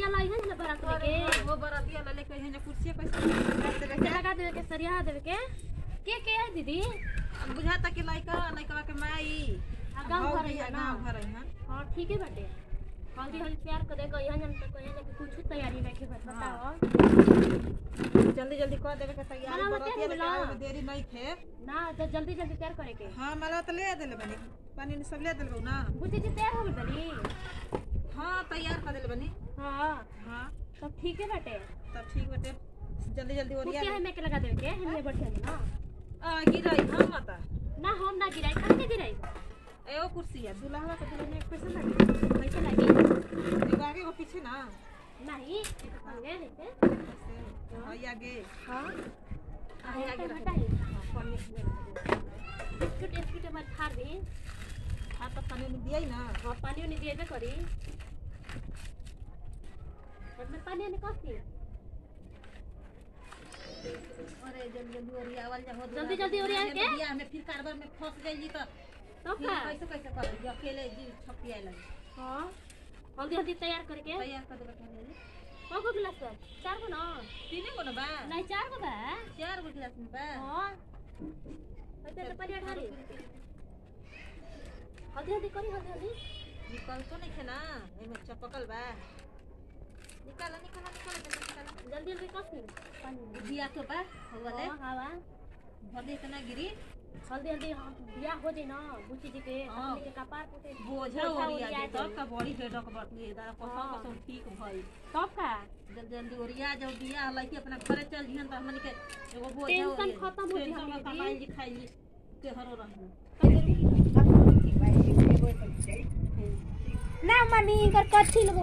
वाला है ना बारात लेके वो बरातिया ला लेके यहाँ कुर्सी कैसे रख के लगा देवे के सरिया देवे के के के है दीदी अब बुझाता कि लइका लइका के माई आ, गाँव घर भौजी, है ना गाँव घर है यहाँ हां ठीक है बाटे हल्दी हल्दी तैयार कर देगा यहाँ जन तक यहाँ लेके कुछ तैयारी नहीं के बताओ जल्दी जल्दी कर देवे के तैयारी मला बरातिया बता लेके बोला। आवे में देरी नहीं थे ना तो जल्दी जल्दी तैयार करे के हाँ मला तो ले देले बनी पानी ने सब ले देले बहू ना बुझे जी तैयार हो गई बनी हाँ तैयार कर देले बनी हां हाँ सब ठीक है बाटे तब ठीक बटे जल्दी जल्दी ओरिया कुर्सी है मैं के लगा देवे के हमें बैठे ना आ गिराई हम माता ना हम ना गिराई कहाँ के गिराई एगो कुर्सी है दुल्हा के दुल्हन में कैसे लगी कैसे लगी एगो आगे एगो पीछे ना नहीं संगे है के ऐसे हाँ ये आगे हां आगे आगे रख हटाई हाँ, पानी में बिस्कुट बिस्कुट हमारे खार दी हाँ तो पानी में दिया ही ना हाँ पानी उनी दिए करी में पानी उनी कसी अरे जल्दी जल्दी ओरिया आवल जा हो जल्दी जल्दी ओरिया के? बियाह में फिर कारबर में फंस गई तो तो फिर का कैसे कैसे कर जो अकेले जी छपी आए लगे हाँ हल्दी हल्दी तैयार करके तैयार कर देबे पहले कौ गो गिलास बा चार गो ना तीन गो ना बा नहीं चार गो बा चार गो गिलास में बा हाँ ऐसे तो पानी ढारी हल्दी हल्दी करी हल्दी हल्दी निकल तो नहीं थे ना एमे चपकल बा निकाला निकाला निकाला जल्दी निकाला जल्दी जल्दी कसी पानी दिया तो बा हो वाले हाँ हाँ बा भर दे इतना गिरी हल्दी हल्दी हाँ, बियाह हो जाए ना बुची जी के हाँ। हमनी के कपार पे बोझा बोझा ओरिया ओरिया दे तब का बड़ी हेडक बटुए दा कसम हाँ। कसम ठीक भई तब का जल्दी जल्दी ओरिया जाओ बियाह लइके अपना घरे चल जिहन त हमनी के एगो बोझा टेंशन ओरिया- खत्म हो टेंशन जिहन खत्म दीदी। आई जी खाई जी के हरो रहू ना मम्मी कर कथी लगो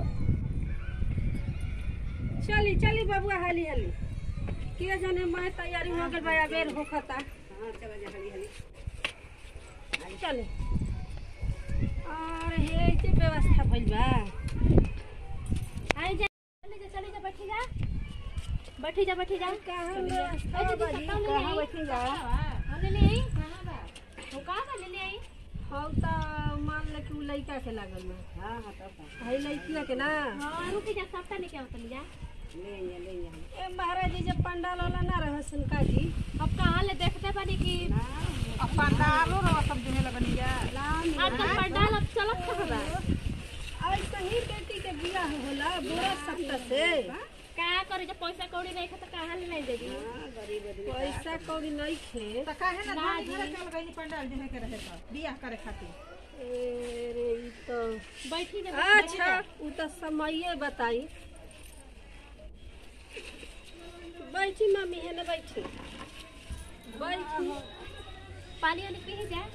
चली चली बबुआ हाली हाली के जाने मैं तैयारी हो गई बा बेर होखता हाँ चला जा हाली हाली चले और हे के व्यवस्था भइल बा आई जा चली जा चली जा बैठी जा बैठी जा बैठी जा कहाँ ए, व्यवस्था दीदी, बाजी कहाँ ले कहाँ आई? बैठी जा हम ले ले आई कहां बा हो का बा ले ले आई हम त मान ले कि उ लइका के लागल में हां हां तब है लइकिया के ना हां रुकी जा सबटा लेके आओ तनी जा ले ले ले ए महाराज जी जब पंडाल वाला ना रहसन का जी अब कहां ले देखते बानी कि अब पंडालो रो सब देने लगनी जा आजकल पंडाल अब चलत खबर बा आज कहीं बेटी के बियाह होला बुरा सप्ताह से का करे जब पैसा कौड़ी नहीं खा तो कहां ले नहीं देगी पैसा कौड़ी नहीं खे त काहे ना ना धान जी। घरे चल गई पंडाल देने के रहे त बियाह करे खातिर ए रे ई तो बैठी जा बैठी अच्छा जा। उ तो समय बताई बैठी मम्मी है ना बैठी बैठी पानी वानी पी जा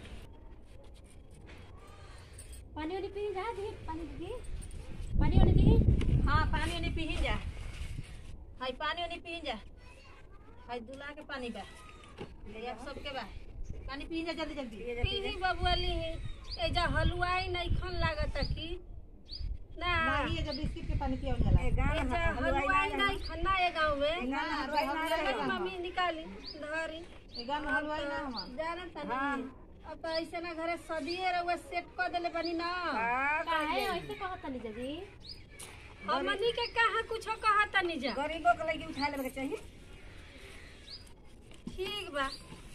पानी वानी पी जा दी पानी दी पानी वानी दी हाँ पानी ओनी पी जा हाय पानी ओनी पी जा हाय दूल्हा के पानी बा ले आप सबके बा पानी पी जा जल्दी जल्दी पीही बबुआ लीही ए जा हलवाई नहीं खन लागत की ना नहीं ये जब बिस्किट के पानी पिया जाला ए जा हलवाई नहीं खन्ना है गांव में ना हलवाई अरे मम्मी निकाली धरी ए गांव में हलवाई ना हम जाना तनी अब तो ऐसे ना घरे सदिए रहुआ सेट कर देले बनी ना काहे ऐसे कहत तनी जदी हमनी के कहा कुछ कहा तनी जा गरीबों के लगी उठा लेवे के चाहिए ठीक बा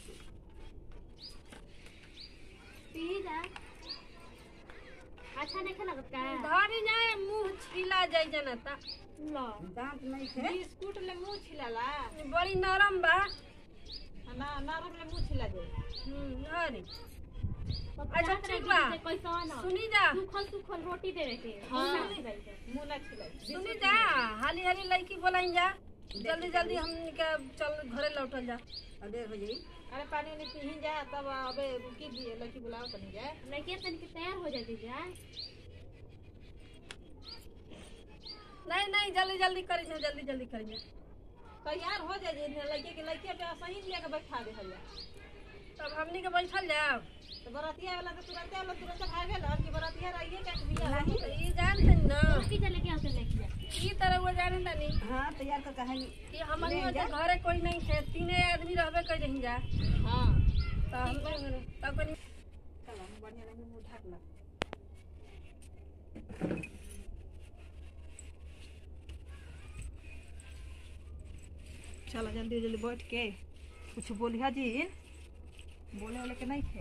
पी जा अच्छा नहीं लगत का धरी जाए मुंह छिला जाए जनता लो दांत नहीं थे बिस्कुट ले मुंह छिलाला बड़ी नरम बा ना नरम ले मुंह छिला जाए हम्म, धरी अच्छा अच्छा, ठीक बा। पैसा ना सुनी जा सुखल सुखल रोटी देवे के हाँ। ना खिलाई के। मुंह ना छिला सुनी जा हाली हाली लड़की बोलाई जा जल्दी जल्दी हम के चल घरे लौटल जा देर हो जाई अरे पानी ओनी पी जा तब अबे रुकी दिए लड़की बुलाओ तनी जा लड़की तनी के तैयार हो जाती जा नहीं नहीं जल्दी जल्दी करी जा जल्दी जल्दी करी जा तैयार हो जाए लड़के के लड़के पे सही लिया के बैठा दे हल्ला तब हमनी के बैठल जाओ तो बरातिया वाला तो तुरंत वाला तुरंत भाग गेल अब कि बरातिया रहिए क्या बिया होई तो ये जानते न की जा लेके आते लेके जा ई तरह वो जाने तनी हां तैयार कर कहानी कि हमनी के घरे कोई नहीं है तीने आदमी रहबे कर जहीं जा हां तो हम तब कनी चलो बढ़िया लगे मुंह ढक ला चलो जल्दी जल्दी बैठ के कुछ बोलिया जी बोले वाले के नहीं थे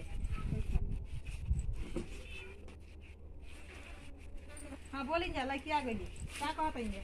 हाँ बोली जा लड़की आ गई क्या कहते हैं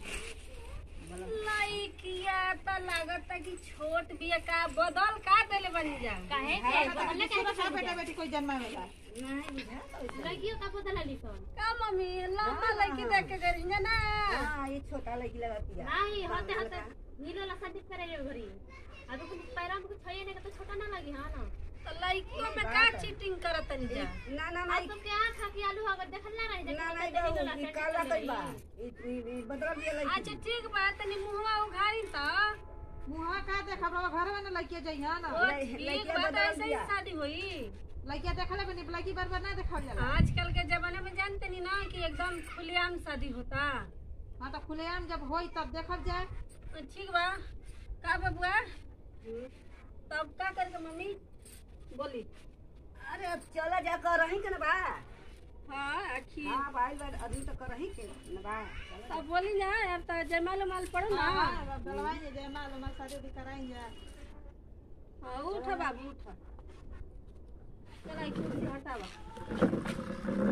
लइकिया त लागत कि छोट बिया का बदल का देले बनी जा काहे के बदलने के बेटा बेटा बेटी कोई जन्मा वाला लड़कियों का बदला लिखो का मम्मी लम्बा लइकी देख के करी जा ना हाँ ये छोटा लड़की लगाती है नहीं होते होते नीलो ला शादी करे रे घरी आ तो कुछ पैरा में कुछ छये नहीं तो छोटा ना लगी हां ना तो लइकियों में का चीटिंग करत तनी जा ना ना आ ना तुम के आंख खा के आलू अगर देखल ना रही ना ना देखल नीलो ला ये शादी काला करे कई बा रे। ये ये बदल दिया अच्छा लड़की ठीक बा तनी मुहवा उघारी त मुहा का देखा बाबा घर में ना लड़की जाई हां ना ओ लइ- ठीक लइकिया बा त बदल ऐसे ही दिया। शादी होई लड़किया देखले बनी लड़की बार बार ना देखा जाला आजकल के जमाने में जानते नहीं ना कि एकदम खुलेआम शादी होता हाँ तो खुलेआम जब होई तब देखल जाए तो ठीक बा का बबुआ तब का करके मम्मी बोली अरे अब चला जा कर रही के ना बा हाँ आखिर हाँ भाई बार अभी तो कर रही के ना बा चला जा। तब बोली ना अब तो जयमाल उमाल पड़ो ना हाँ डलवाई जे जय माल माल शादी उदी कराई जा हाँ उठ बाबू उठ चला एक कुर्सी हटावा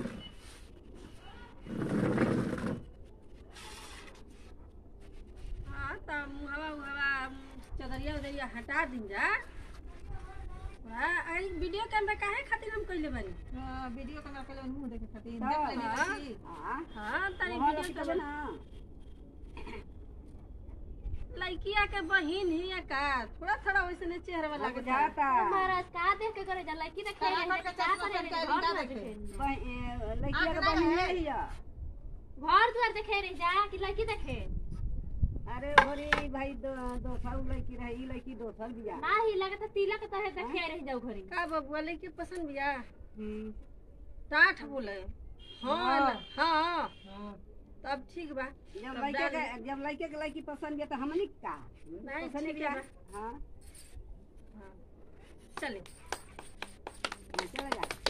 हाँ तो मुहवा उहवा चदरिया उदरिया हटा दिन जा हाँ आई वीडियो कैमरा काहे खातिर हम कइले बानी हाँ, वीडियो कैमरा पहले मुंह देखे खातिर हाँ, देख लेनी हाँ। लड़की हाँ हाँ तारी वहाँ वीडियो रखी कैमरा ना लड़किया के बहिन ही है का थोड़ा थोड़ा वैसे चेहरा वाला लग के जाता महाराज का देख के करे जा लड़की देख के कहाँ रे, पर के का चश्मा करे रे, पहन के घर ना द्वार देखे। देखे। बह- ए, लड़किया आँख के ना बहिन रहे। नहीं है घर द्वार देखे रे जा कि लड़की देखे अरे बोरे भाई दो दो साल लड़की रही ई लड़की दो साल बिया नाही लगता तिलक तो है देखे रह जाऊ घरी का बबुआ लड़की पसंद बिया हम्म। टाठ बोले हाँ हाँ। ना, हाँ तब ठीक बा जब तब लड़के डाल के जब लड़के के लड़की पसंद है तो हमनी का नहीं, पसंद ठीक किया है हाँ चले चला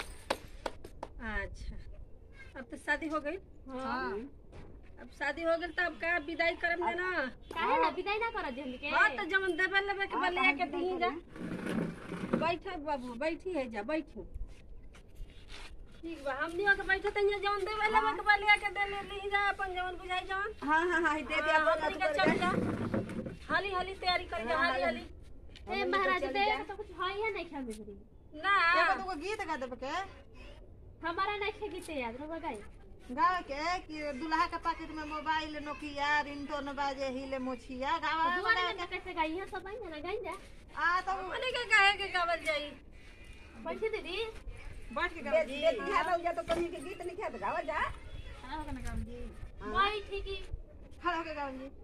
जा अच्छा अब तो शादी हो गई हाँ अब शादी हो गई तब का विदाई करम देना काहे ना विदाई ना कर जल्दी के हाँ तो जमन देवे लेवे के हाँ, बलिया तो के हम दी विदाई जा बैठ बाबू बैठी है जा बैठी ठीक बा हमनी के बैठे तनिया जवन देवे लेवे के बलिया के दे ले ली जा अपन जवन बुझाई जवन हाँ हाँ हाँ दे दिया हाँ, हमनी के चल जा हाली हाली तैयारी कर जा हाली हाली ए महाराज दे तो कुछ है या नहीं खामे घरी ना एगो दूगो गीत गा देबे के हमारा नहीं खे गीते याद रहो गाई गावे के कि दुल्हा के पैकेट में मोबाइल नोकिया रिंगटोन बाजे हिले मोछिया गावा दुआरे में कैसे गाई है सब आई ना गाई जा आ तो हमनी के काहे के गावल जाई बैठी दीदी बैठ के बे- गावे जी बेटी है तो जा तो कहीं के गीत नहीं खाते गावा जा खड़ा होके ना गावे जी बैठी की खड़ा होके गावे जी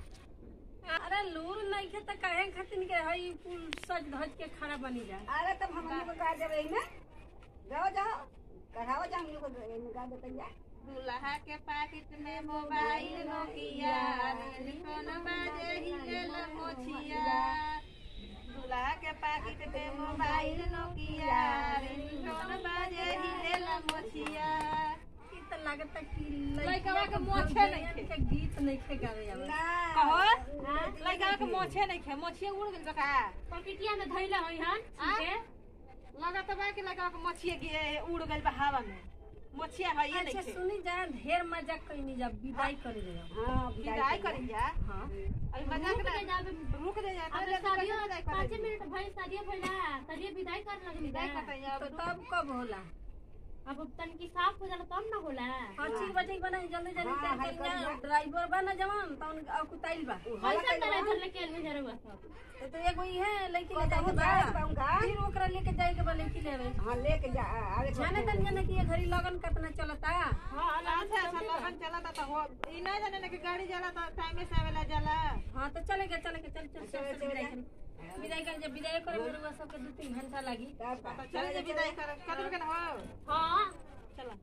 अरे लूर नहीं खे त काहे खातिर के हई कुल सज धज के खड़ा बनी जा अरे तब हम लोग को गा देवे ना जाओ जाओ कढ़ाओ जा हम लोग को इनमें गा देते जा दुल्हा के पैकेट में मोबाइल नोकिया रिंगटोन बाजे हिले मोछिया दुल्हा के पैकेट में मोबाइल नोकिया रिंगटोन बाजे हिले मोछिया ई त लागत कि लइकवा के मोछे नहीं खे। के गीत नहीं खे गावे आवे ना कहो लइका के मोछे नहीं खे मोछिया उड़ गेल बका पॉकेटिया में धइला होई हन आ? के लगत बा कि लइका के मोछिया गिरे उड़ गेल बा हवा में मोछिया है ये अच्छा नहीं खे सुनी जा ढेर मजाक कइनी जा विदाई करे जा हाँ विदाई करी जा हां अभी मजाक रुक ना के जाबे रुक जा जा अब शादियो पाँच मिनट भई शादियो भइला शादियो विदाई कर लगली विदाई ना। करते जा तो तब कब होला अब तनकी साफ हो जाला तब ना होला हाँ ठीक बा ठीक बा नहीं जल्दी जल्दी हाँ, कर हाँ, कर जा कर ड्राइवर बा ना जवान तौन कुताइल बा कैसा ड्राइवर लेके आइल जरूर सब तो तो एगो ई है लड़की ले कहूँ जाए जाए बा कहूँगा फिर ओकरा लेके जाए के बा लड़की लेवे हाँ लेके जा अरे जाने तनिया ना कि ये घड़ी लगन कितना चलता हां अच्छा अच्छा लगन चला था हो ई ना जाने ना कि गाड़ी जाला तो टाइम से आवेला जाला हाँ तो चलेगा चलेगा चल चल चल चल विदाई करी विदाई कर जब विदाई करे मेरे सब के दो तीन घंटा लगी तो चल जे विदाई कर कदर के ना हो हां चला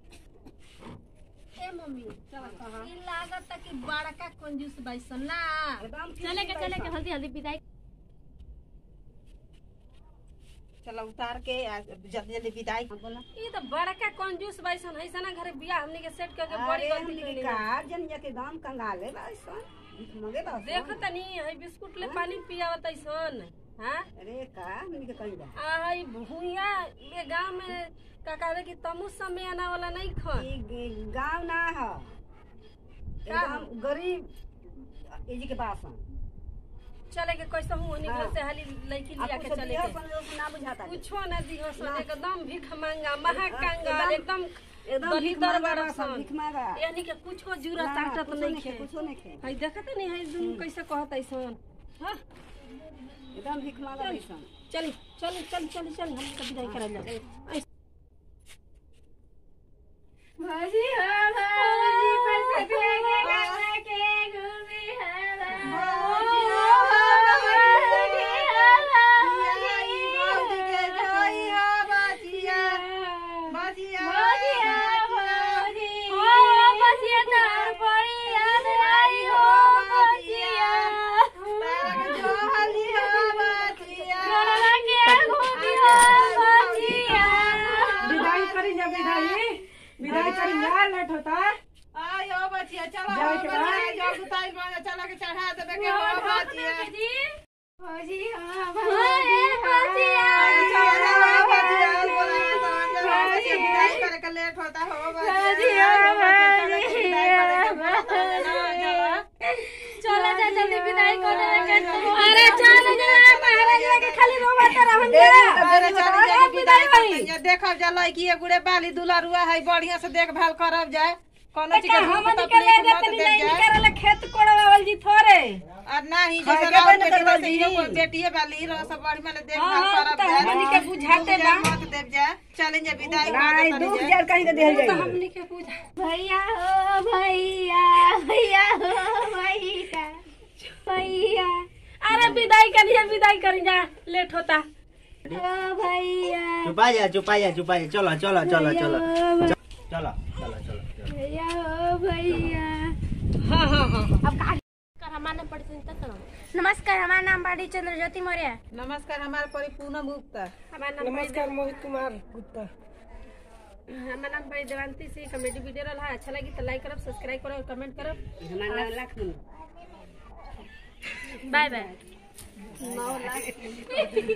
ए मम्मी चला ई लागत कि बड़का कंजूस बाइसन ना एकदम चले के चले के जल्दी जल्दी विदाई चलो उतार के आ, जल्दी जल्दी विदाई बोला ई तो बड़का कंजूस बाइसन है ना घरे बियाह हमनी के सेट करके बड़ी अरे गलती हमनी कइली के कार जनिया के दाम कंगाले बा ऐसा भीख मांगे बा देख तनी है बिस्कुट ले पानी पियावत ऐसन हाँ अरे का हमनी के कहीं जा आ है भूया में गांव में का कहवे कि तमु समय आना वाला नहीं खन ई गांव ना ह एकदम गरीब एजी के पास ह चले के कैसे हूँ निकल हाँ। से हाली लड़की लिया आपको के सब चले दिया के अपन लोग को ना बुझाता है। कुछो न दिहो सन ना। एकदम भीख मांगा महाकांगा एकदम- एकदम एकदम दलित भीख मांगा दरबार बा सब, सन भीख मांगा यानी के कुछो जुरा ना, ताकत कुछो नहीं नइखे, खे कुछो नहीं खे है देखत नहीं है दुनु कैसे कहत ऐसन हाँ एकदम भीख मांगा बैसन चल चल चल चल चल हम तो विदाई करल जा भौजी हो भौजी पैसा लेके गंगा के घूमी है भौजी हो भौजी हो भौजी भौजी हो भौजी हो बसिया तार पड़ी याद आई हो बसिया गंगा के घूमी हो बसिया विदाई करी जा विदाई विदाई करी जा लेट होता आयो बचिया चलो जाए के बाद? जो गुताई बना चला के चढ़ा देबे के हो बचिया भौजी हो भौजी बसिया चलो बचिया बोला तो बचिया विदाई करे के लेट होता हो बचिया चलो जा जल्दी विदाई कर दे अरे चल जा महाराज के खाली रोवा हम अरे चली जा विदाई कर देखब जा लड़की गुड़े बाली दुलरुआ है बढ़िया से देखभाल करब जाए कोनो चीज के हम हम निकल ले जाते नहीं नहीं करले खेत कोड़वावल जी थोड़े और नहीं जैसे खाए के रात बंद बेटी करवा वैसे इहो कोई बेटिए बाली रह सब बढ़िया ले देखभाल हाँ, करब तो जाए हमनी के बुझाते बा। मत देव जाए चलें जा विदाई कर नहीं देतनी दू जाए हजार कहीं के देल तो जाई हमनी के पूजा भैया हो भैया भैया हो भैया भैया अरे विदाई करिए विदाई करी जा लेट होता ओ भैया चुपा जा चुपा जा चुपा जा चलो चलो चलो चलो चलो चलो चलो चलो भैया हो भैया हाँ हाँ हाँ हमारा नाम नमस्कार हमारा नाम बाड़ी चंद्र ज्योति मौर्य नमस्कार हमारे परी पूनम गुप्ता हमारा नाम नमस्कार मोहित कुमार गुप्ता हमारा नाम भाई देवांती सिंह कॉमेडी वीडियो रहा अच्छा लगी तो लाइक करब सब्सक्राइब करब और कमेंट करब हमारा नाम लक्ष्मण बाय बाय